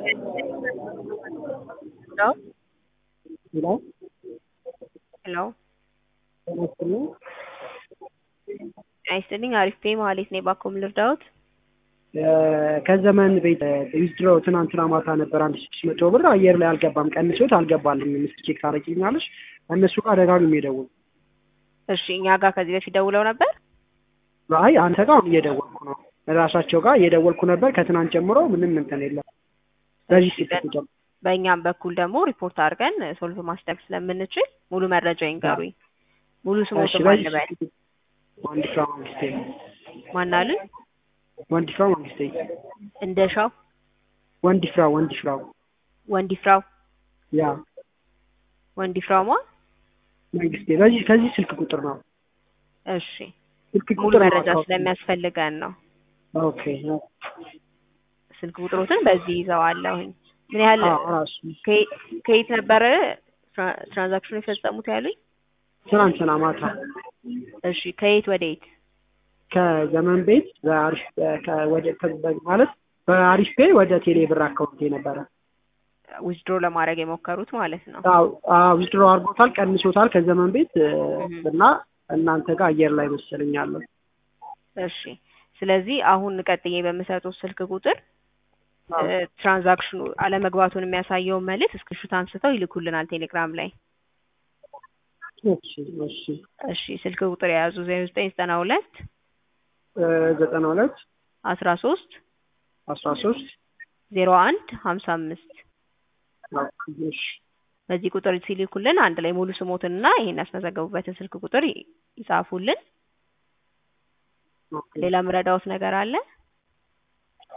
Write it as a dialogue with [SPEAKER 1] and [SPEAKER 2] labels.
[SPEAKER 1] Hello?
[SPEAKER 2] ሄሎ
[SPEAKER 1] Hello?
[SPEAKER 2] ጤና ይስጥልኝ።
[SPEAKER 1] ጤና ይስጥልኝ። አሪፍ ነኝ። መሀሌት ነኝ። ባኮ ምን ልርዳዎት?
[SPEAKER 2] እ ከዘመን ቤት ዊዝድሮ ትናንትና ማታ ነበር አንድ ስድስት መቶ ብር አየር ላይ አልገባም፣ ቀንሶት አልገባልኝም። እስኪ ቼክ ታደርጊልኛለሽ? እነሱ ጋር ደጋግሜ የደወልኩ
[SPEAKER 1] እሺ፣ እኛ ጋር ከዚህ በፊት ደውለው ነበር።
[SPEAKER 2] አይ አንተ ጋር አሁን እየደወልኩ ነው። ራሳቸው ጋር እየደወልኩ ነበር ከትናንት ጀምሮ ምንም እንትን የለም። በዚህ ስልክ ቁጥር
[SPEAKER 1] በእኛም በኩል ደግሞ ሪፖርት አድርገን ሶልቭ ማስደረግ ስለምንችል ሙሉ መረጃ ይንገሩኝ። ሙሉ
[SPEAKER 2] እሺ፣
[SPEAKER 1] ስሞት
[SPEAKER 2] በዚህ
[SPEAKER 1] ማንበል
[SPEAKER 2] ስልክ ቁጥር ወንድፍራ መንግስቴ
[SPEAKER 1] ማናልን
[SPEAKER 2] ወንድፍራ መንግስቴ
[SPEAKER 1] እንደሻው
[SPEAKER 2] ወንድፍራ ወንድፍራው
[SPEAKER 1] ወንዲፍራው
[SPEAKER 2] ያ
[SPEAKER 1] ወንዲፍራውማ
[SPEAKER 2] መንግስቴ በዚህ ከዚህ ስልክ ቁጥር ነው።
[SPEAKER 1] እሺ
[SPEAKER 2] ስልክ
[SPEAKER 1] ሙሉ
[SPEAKER 2] ቁጥር ነው
[SPEAKER 1] መረጃ
[SPEAKER 2] አካውንት።
[SPEAKER 1] ስለሚያስፈልገን ነው።
[SPEAKER 2] ኦኬ
[SPEAKER 1] ስልክ ቁጥሮትን በዚህ ይዘዋለሁኝ። ምን ያህል
[SPEAKER 2] አዎ ራሱ
[SPEAKER 1] ከየ- ከየት ነበረ ትራ- ትራንዛክሽኑ የፈጸሙት ያሉኝ?
[SPEAKER 2] ትናንትና ማታ
[SPEAKER 1] እሺ ከየት ወደ የት?
[SPEAKER 2] ከዘመን ቤት በአሪፍ ከ- ወደ ከ- ማለት በአሪፍ ፔ ወደ ቴሌ ብር አካውንት የነበረ
[SPEAKER 1] ዊዝድሮ ለማድረግ የሞከሩት ማለት ነው።
[SPEAKER 2] ዊዝድሮ አድርጎታል፣ ቀንሶታል ከዘመን ቤት እ፣
[SPEAKER 1] እህ።
[SPEAKER 2] እና እናንተ ጋር አየር ላይ መሰለኛለሁ።
[SPEAKER 1] እሺ ስለዚህ አሁን ቀጥዬ በምሰጡት ስልክ ቁጥር እ፣ ትራንዛክሽኑ አለመግባቱን የሚያሳየውን መልእክት እስክሪንሾት አንስተው ይልኩልናል ቴሌግራም ላይ።
[SPEAKER 2] እሺ እሺ
[SPEAKER 1] እሺ ስልክ ቁጥር የያዙ ዜሮ ዘጠኝ ዘጠና ሁለት
[SPEAKER 2] እ፣ ዘጠና ሁለት
[SPEAKER 1] አስራ ሶስት
[SPEAKER 2] አስራ ሶስት
[SPEAKER 1] ዜሮ አንድ ሀምሳ አምስት
[SPEAKER 2] እሺ
[SPEAKER 1] በዚህ ቁጥር ሲልኩልን አንድ ላይ ሙሉ ስሞትንና ይሄን ያስመዘገቡበትን ስልክ ቁጥር ይ- ይጻፉልን።
[SPEAKER 2] ኦኬ።
[SPEAKER 1] ሌላ ምረዳዎት ነገር አለ?